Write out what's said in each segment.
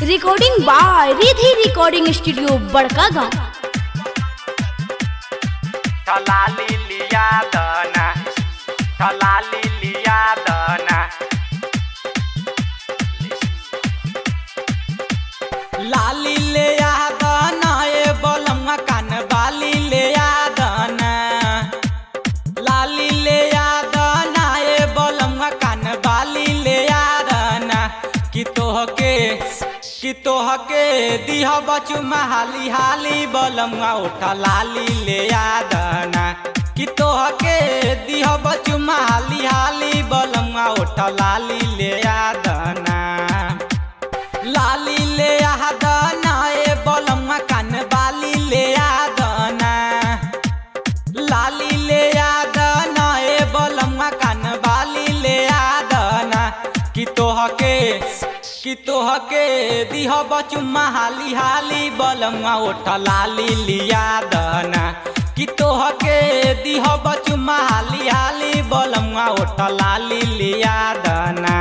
recording by Ridhi recording studio बड़का गांव ठलाली लिया दना ठलाली लिया दना लाली ले आ दना ए बलमा कान बाली ले आ दना लाली ले आ दना ए बलमा कान बाली ले आ दना कि तोहके कि तोहके दिह बचुमा हाली हाली बलमा उठा लाली ले आ दना कि तोहके दिह बचुमा हाली हाली बलमा उठा लाली ले आ दना लाली ले आ दना ए बलमा कान बाली ले आ दना लाली ले आ दना ए बलमा कान बाली ले आ दना कि तोहके कि तोहके दिह बचुमा हाली हाली बलमा उठ लाली लिया दना कि तोहके दिह बचुमा हाली हाली बलमा उठ लाली लिया दना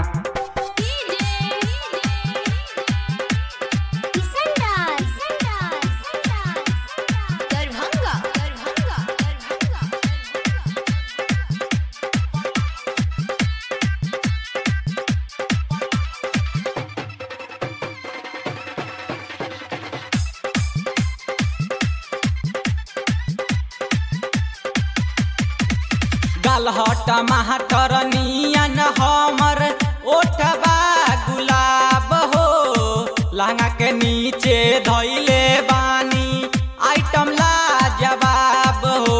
गलहट महटर नियन हमर ओठबा गुलाब हो लहंगा के नीचे धैले बानी आइटम ला जवाब हो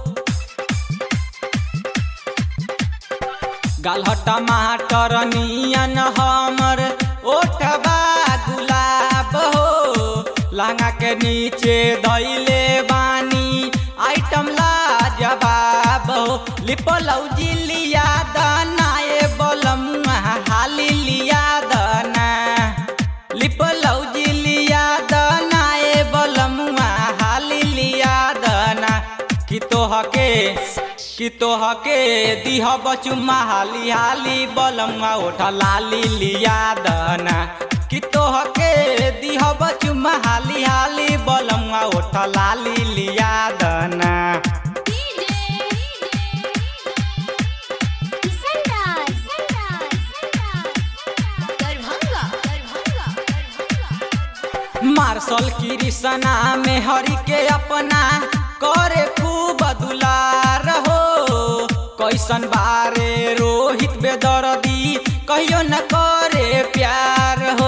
गलहट महटर नियन हमर ओठबा गुलाब हो लहंगा के नीचे धैले बानी आइटम ला जवाब हो लिपलौजी लिया दाना ए बलमुआ हाली लिया दाना लिपलौजी लिया दाना ए बलमुआ हाली लिया दाना कि तोहके कि तोहके दिह बचुमा हाली हाली बलमुआ उठा लाली लिया दाना कि तोहके दिह बचुमा हाली हाली बलमुआ उठा लाली लिया दाना मार्शल कृष्णा में हरि के अपना करे खूब दुलार हो कैसन बारे रोहित बेदर्दी कहियो न करे प्यार हो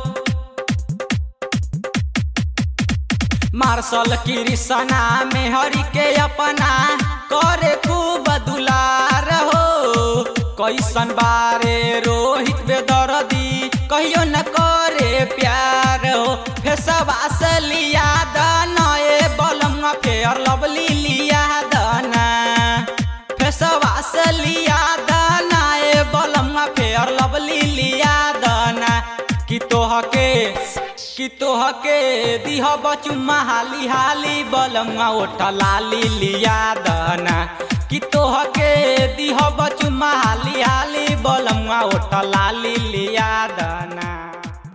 मार्शल कृष्णा में हरि के अपना करे खूब दुलार हो कैसन बारे रोहित बेदर्दी कहियो न करे प्यार हो फेसवा से लिया दाना ए बलमा फेयर लवली लिया दाना फेसवा से लिया दाना ए बलमा फेयर लवली लिया दाना कि तोहके कि तोहके दिह बचुमा हाली हाली बलमा उठ लाली लिया दाना कि तोहके दिह बचुमा हाली हाली बलमा उठ लाली लिया दाना